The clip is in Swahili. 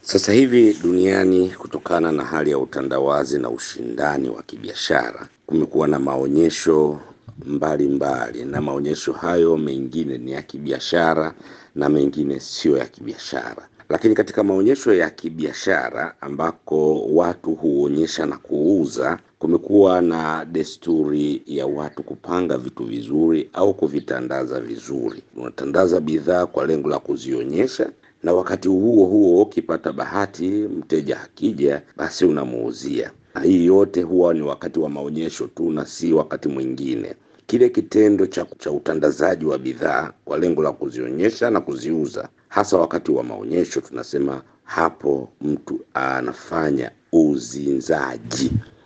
Sasa hivi duniani, kutokana na hali ya utandawazi na ushindani wa kibiashara, kumekuwa na maonyesho mbalimbali mbali, na maonyesho hayo mengine ni ya kibiashara na mengine sio ya kibiashara. Lakini katika maonyesho ya kibiashara ambako watu huonyesha na kuuza, kumekuwa na desturi ya watu kupanga vitu vizuri au kuvitandaza vizuri. Unatandaza bidhaa kwa lengo la kuzionyesha na wakati huo huo ukipata bahati mteja akija, basi unamuuzia. Na hii yote huwa ni wakati wa maonyesho tu na si wakati mwingine. Kile kitendo cha, cha utandazaji wa bidhaa kwa lengo la kuzionyesha na kuziuza, hasa wakati wa maonyesho, tunasema hapo mtu anafanya uzinzaji.